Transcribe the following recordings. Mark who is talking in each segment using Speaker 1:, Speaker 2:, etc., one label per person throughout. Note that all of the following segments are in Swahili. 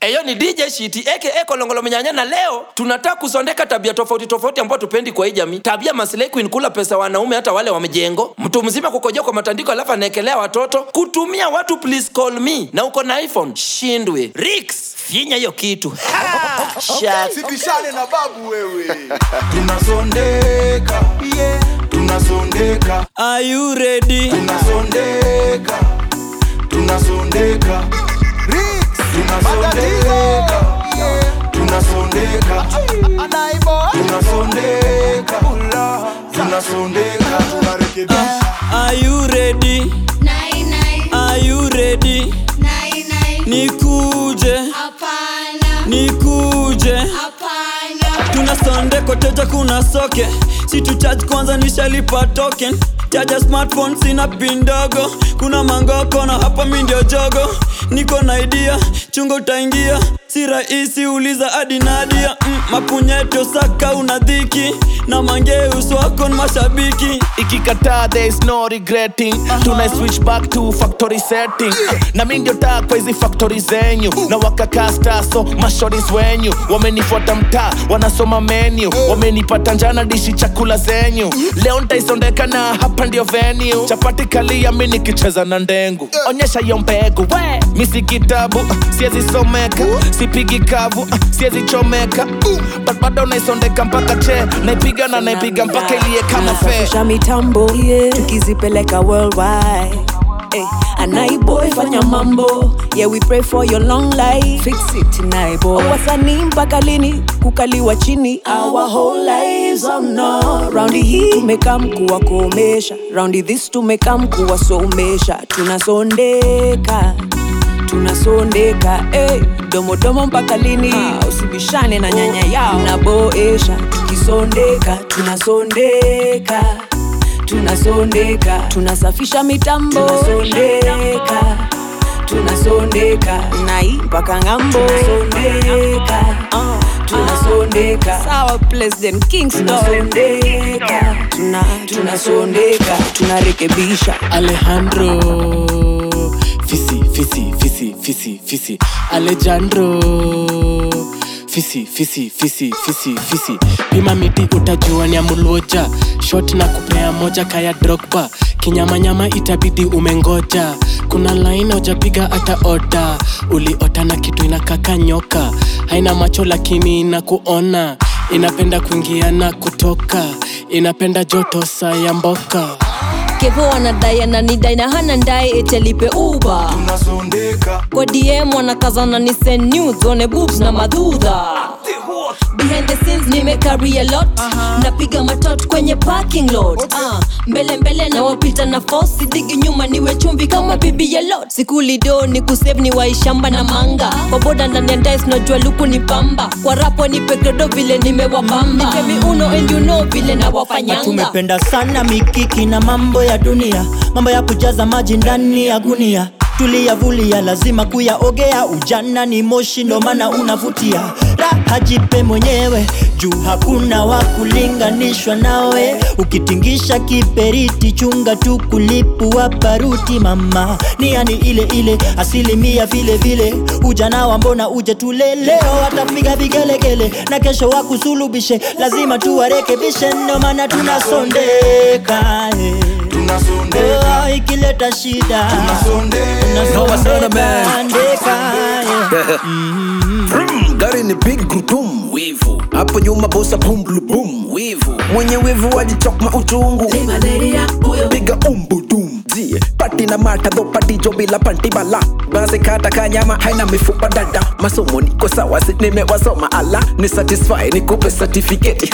Speaker 1: eyo ni dj shiti aka kolongolo mnyanya na leo tunataka kusondeka tabia tofauti tofauti ambayo tupendi kwa hii jamii tabia maslay queen kula pesa wanaume hata wale wa mjengo mtu mzima kukojoa kwa matandiko alafu anaekelea watoto kutumia watu please call me na uko na iphone shindwe rix finya hiyo kitu Ha! Shucks.
Speaker 2: sibishane na babu wewe
Speaker 3: tunasondeka yeah. tunasondeka
Speaker 4: Are you ready?
Speaker 3: tunasondeka tunasondeka tunasondeka tunasondeka tunasondeka tunasondeka tunarekebisha
Speaker 4: Are you ready?
Speaker 5: Nai, nai,
Speaker 4: Are you ready?
Speaker 5: nai, nai.
Speaker 4: Nikuje,
Speaker 5: Hapana,
Speaker 4: nikuje.
Speaker 5: hapana.
Speaker 4: Tunasonde koteja kuna soke. Si tu charge kwanza nishalipa token. Chaja smartphone sina pin ndogo. Kuna mangoko na hapa mi ndio jogo. Niko na idea, chungo utaingia. Si rahisi uliza hadi Nadia. Mm, mapunyeto saka una dhiki. Na mangeus wako ni mashabiki.
Speaker 6: ikikataa there is no regretting tuna switch back to factory setting na mi ndio taa kwa hizi factory zenyu na wakakasta so mashoris wenyu wamenifuata mtaa wanasoma menu wamenipata njana dishi chakula zenyu leo ntaisondeka na hapa ndio venue chapati kalia mi nikicheza na ndengu onyesha hiyo mbegu we mi si kitabu uh, siezi someka sipigi kavu uh, siezi chomeka uh, but bado naisondeka mpaka che naipiga na naipiga mpaka ilie kama fe
Speaker 7: tunasafisha mitambo yeah. tukizipeleka worldwide Hey, anaiboy fanya mambo yeah we pray for your long life fix it naiboy wasanii mpaka lini kukaliwa chini our whole lives oh no raundi hii tumekaa mkuwa kuomesha raundi this tumekaa mkuwa somesha tunasondeka tunasondeka hey, domodomo mpaka lini usibishane na nyanya yao naboesha tukisondeka tunasondeka tunasondeka tunasafisha mitambo tunasondeka tunasondeka nai mpaka ng'ambo tunasondeka uh, tunasondeka sawa president kingston tunasondeka tuna, tunasondeka tunarekebisha
Speaker 6: Alejandro Fisi, fisi, fisi, fisi, fisi Alejandro Fisi, fisi, fisi, fisi, fisi Pima miti utajua ni amuluoja Shot na kupea moja kaya drogba Kinyamanyama itabidi umengoja Kuna line hujapiga hata oda Uliota na kitu inakaka nyoka Haina macho lakini inakuona Inapenda kuingia na kutoka Inapenda joto saa ya mboka
Speaker 8: kevo anadai ananidai na hana ndae etelipe uba
Speaker 3: tunasondeka
Speaker 8: kwa dm wanakazana ni send nudes, one boobs na madhudha behind the scenes nimecarry a lot napiga matot kwenye parking lot uh, mbele mbele na wapita na fosi digi nyuma niwe chumvi kama bibi ya lot sikulido ni kusave ni waishamba na manga kwa boda ndani ya ndais najua luku ni pamba kwa rapo ni pegredo vile nimewapamba nitemi uno and you know vile na wafanyanga
Speaker 4: tumependa sana mikiki na mambo ya dunia mambo ya kujaza maji ndani ya gunia tuliyavulia lazima kuyaogea ujana ni moshi ndo maana unavutia raha jipe mwenyewe juu hakuna wa kulinganishwa nawe ukitingisha kiperiti chunga tu kulipua paruti mama nia ni ile ile asilimia vile vile ujana wa mbona uje tule leo watapiga vigelegele na kesho wakusulubishe lazima tuwarekebishe ndo maana tunasondeka eh.
Speaker 3: tunasondeka
Speaker 4: Oh, ikileta shida
Speaker 3: tunasondeka
Speaker 4: tunasondeka yeah.
Speaker 9: Vroom, gari ni big gurudumu wivu hapo nyuma bosa boom blue boom wivu mwenye wivu wajichokma uchungu piga umbudum zie pati na mata dho pati jo bila panti bala basi kata kanyama haina mifupa dada masomo niko sawa si nimewasoma ala ni satisfy nikupe certificate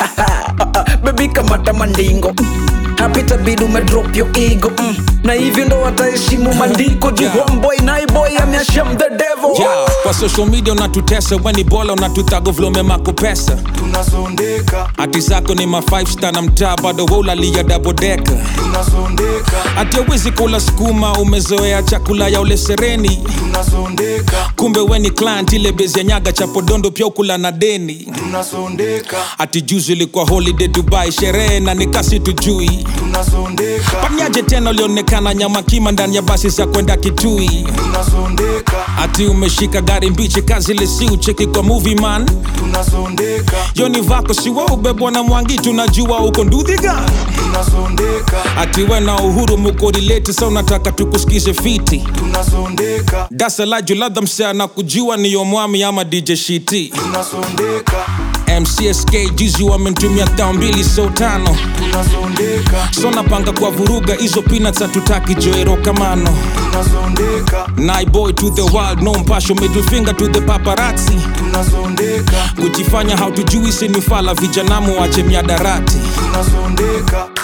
Speaker 9: bebi kamata mandingo hapita bidi umedrop your ego mm. na hivyo ndo wataheshimu maandiko juu homeboy naiboy ameasham the devil
Speaker 10: yeah, kwa social media unatutesa weni bola unatutago vlomemako pesa
Speaker 3: tunasondeka
Speaker 10: hati zako ni ma 5 star na mtaa bado waulalia dabodeka
Speaker 3: tunasondeka
Speaker 10: hati awezi kula sukuma umezoea chakula ya ule sereni
Speaker 3: tunasondeka
Speaker 10: kumbe weni client ile bezi ya nyaga cha podondo pia ukula na deni
Speaker 3: tunasondeka
Speaker 10: ati juzi ilikuwa holiday twende dubai sherehe na nikasi tujui
Speaker 3: tunasondeka
Speaker 10: paniaje tena ulionekana nyama kima ndani ya basi za kwenda kitui
Speaker 3: tunasondeka
Speaker 10: ati umeshika gari mbichi kazi lesi ucheki kwa movie man
Speaker 3: tunasondeka
Speaker 10: yoni vako siwa ubebwa na mwangi tunajua uko ndudhiga
Speaker 3: tunasondeka
Speaker 10: ati we na uhuru mukorileti sa unataka tukusikize fiti
Speaker 3: tunasondeka
Speaker 10: dasalaju ladha msea na kujua niyo mwami ama dj shiti
Speaker 3: tunasondeka
Speaker 10: mcsk juzi wamentumia thao mbili so tano
Speaker 3: tunasondeka
Speaker 10: so napanga kwa vuruga hizo peanuts hatutaki joero kamano
Speaker 3: tunasondeka
Speaker 10: naiboy to the world no mpasho middle finger to the paparazzi
Speaker 3: tunasondeka
Speaker 10: kujifanya hautujui sinifala vijanamu wache miadarati
Speaker 3: tunasondeka